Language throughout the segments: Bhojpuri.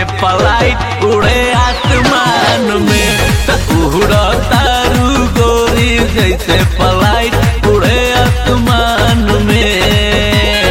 पलाइट उड़े आसमान में त उड़ तारू गोरी जैसे पलाइट उड़े आसमान में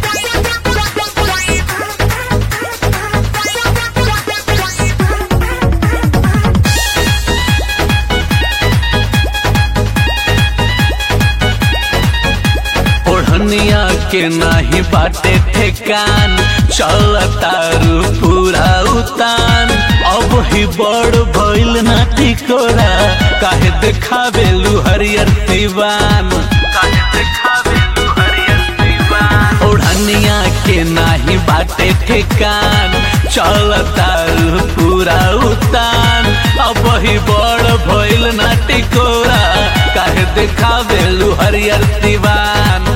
ओढ़निया के नाही बाटे ठेकान चल तारू पूरा उतान अब ही बड़ भइल ना टिकोरा काहे देखावेलू हरियर दीवान काहे देखावेलू हरियर दीवान ओढ़निया के नाही बाटे ठेकान चल तारू पूरा उतान अब ही बड़ भइल ना टिकोरा काहे देखावेलू हरियर दीवान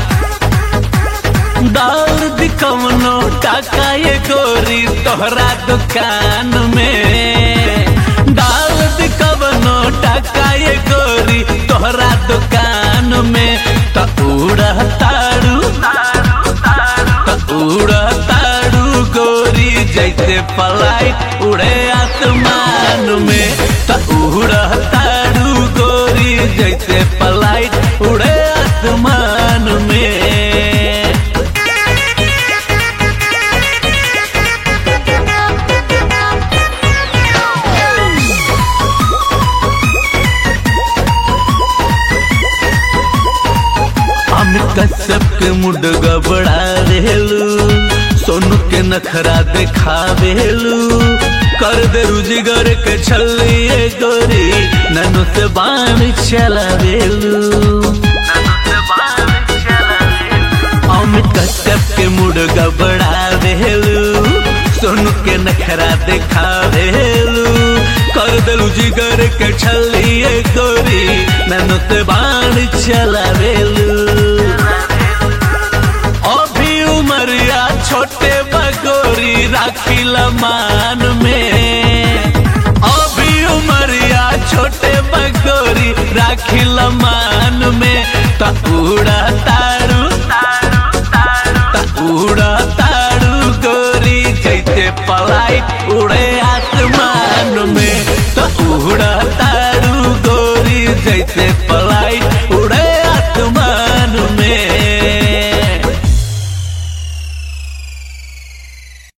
दौड़ दिकवनो टाका ये गोरी तोहरा दुकान में दौड़ दिकवनो टाका ये गोरी तोहरा दुकान में त उड़ तारू त उड़ तारू गोरी जैसे पलाइट उड़े आसमान में त उड़ तारू गोरी जैसे पलाइट उड़े आसमान में हम कश्यप के मुड गबड़ा रेलू सोनू के नखरा देखावेलू कर दे रुजिगर के छलिए गोरी ननु से बाण चलावेलू हम कश्यप के मुड गबड़ा रेलू सोनू के नखरा देखावेलू कर देलू जिगर के छलिए गोरी ननु से बाण चलावेलू अभी उमरिया छोटे बगोरी राखिल मान में अभी उमरिया छोटे बगोरी राखिल मान में त उड़ा तारू त उड़ा तारू गोरी जैसे पलाइट उड़े आसमान में त उड़ा तारू गोरी जैसे